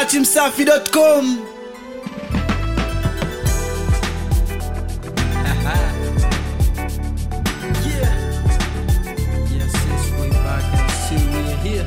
datimsafi.com Yeah. Yes, yes, way back and still we're here.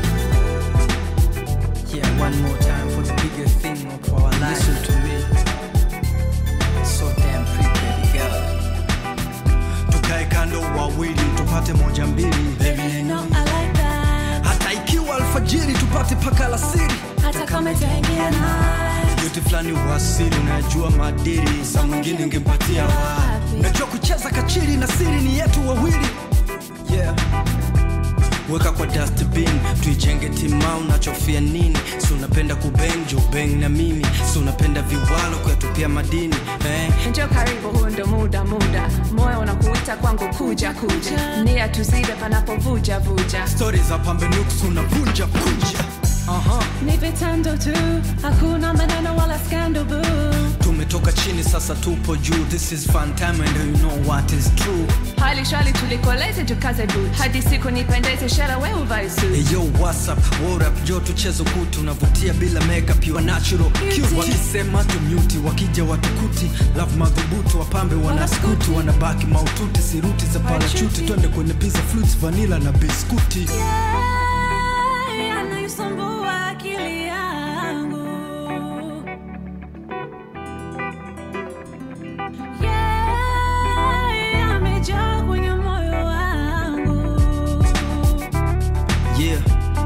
Yeah, one more time for the bigger thing of our life. Listen to me. So damn pretty, baby girl. tukae kando wawili tupate moja mbili Baby, you know I like that. hata ikiwa alfajiri tupate paka la siri Hata kama itaingia night. yote fulani wasiri unayajua madiri saa mwingine ungempatia wapi najua kucheza kachiri na siri ni yetu wawili yeah weka kwa dustbin tuijenge timau unachofia nini si unapenda kubeng jo beng na mimi si unapenda viwalo kuyatupia madini eh? Njoo karibu, huu ndo muda muda, moyo unakuita kwangu, kuja kuja, nia tuzide panapovuja vuja. stori za pambe nuks unavunja kunja Aha. Ni vitendo tu, hakuna maneno wala scandal boo. tumetoka chini sasa tupo juu this is fun time and you know what is true Hali shwali tulikolete tukaze boot, hadi siku nipendeze, shara we uvae suit. Hey yo, what's up? What up? Jo tuchezo kutu unavutia bila makeup you are natural cute. Wakisema tumyuti wakija watukuti love madhubutu wapambe wanaskuti wanabaki maututi siruti za parachuti twende kwenye pizza fruits vanilla na biskuti Yeah, anaisumbua akili yangu. Yeah, amejaa kwenye moyo wangu. yeah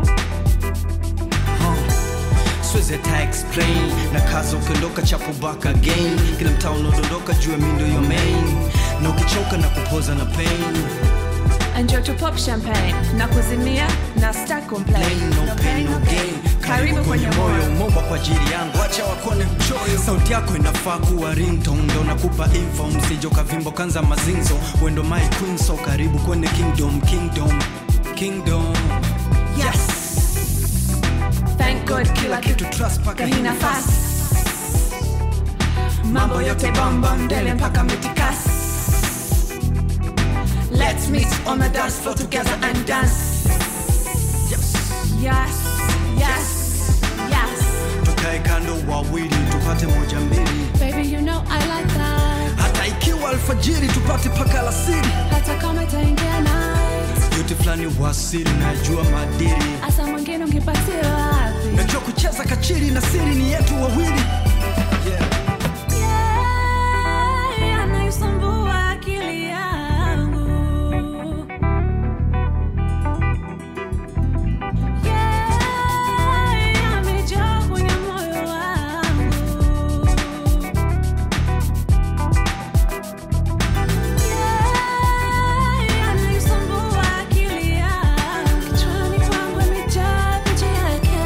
huh. Siwezi hata explain na kaza ukiondoka chapo back again kila mtaa unaodondoka juu ya mindo yo main na ukichoka na kupoza na pain Njoo tu pop champagne na kuzimia na star complain. Plain, no pain, no gain. Karibu kwenye moyo. umeomba kwa ajili yangu acha wakone mchoyo sauti yako inafaa kuwa ringtone ndo nakupa info msijo kavimbo kanza mazinzo wendo my queen so karibu kwenye kingdom kingdom kingdom yes Thank God kila kitu kitu trust paka hii nafasi. Mambo yote bomba mbele mpaka mitikas. Let's meet on the dance floor together and dance. yes. Yes, yes, yes. tukae kando wawili tupate moja mbili Baby, you know I like that. hata ikiwa alfajiri tupate paka la siri Hata kama itaingia night. yote fulani wasiri najua madiri Asa mwingine ungepatia wapi? najua kucheza kachiri na siri ni yetu wawili yeah. Yeah, anaisumbua akili yangu. Yeah, amejaa kwenye moyo wangu. Yeah, anaisumbua akili yangu. Kichwani kwangu imejaa picha yake.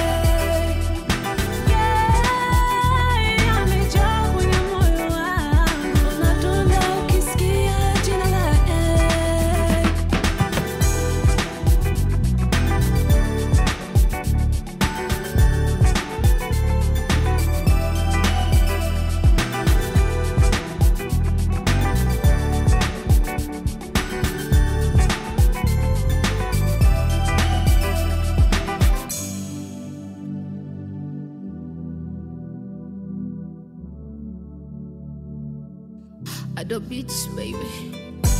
Yeah, amejaa kwenye moyo wangu. Unadunda ukisikia jina lake. Adobe Beats, baby.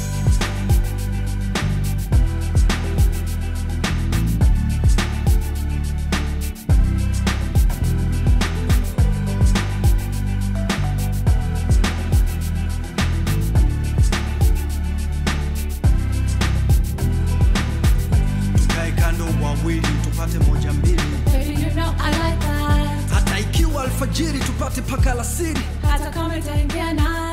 tukae kando wawili tupate moja mbili Baby, you know I like that. hata ikiwa alfajiri tupate paka la siri Hata kama itaingia night.